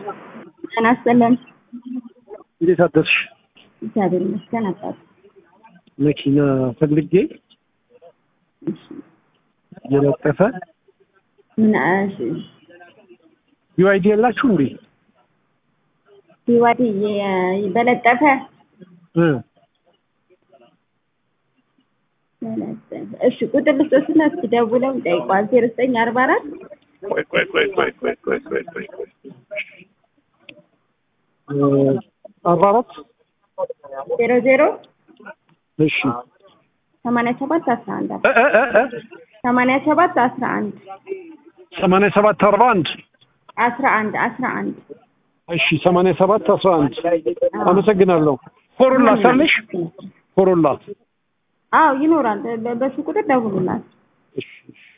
ጤና ይስጥልን። እንዴት አደርሽ? እግዚአብሔር ይመስገን አባት። መኪና ፈልጌ እሺ፣ የለጠፈ ምን እሺ፣ ዩአይዲ የላችሁ እንዴ? ቢዋዲ በለጠፈ እ በለጠፈ። እሺ፣ ቁጥር ልስጥና እስኪ ደውለው ይጠይቋል። ዜሮ ዘጠኝ አርባ አራት ቆይ ቆይ ቆይ ቆይ ቆይ ቆይ ቆይ ቆይ ቆይ እ አርባ አራት ዜሮ ዜሮ እሺ ሰማንያ ሰባት አስራ አንድ እ እ እ እ ሰማንያ ሰባት አስራ አንድ ሰማንያ ሰባት አርባ አንድ አስራ አንድ አስራ አንድ እሺ ሰማንያ ሰባት አስራ አንድ አመሰግናለሁ። ኮሮላ ሳለሽ ኮሮላ አዎ ይኖራል። በ- በሱ ቁጥር ደውሉላት። እሺ እሺ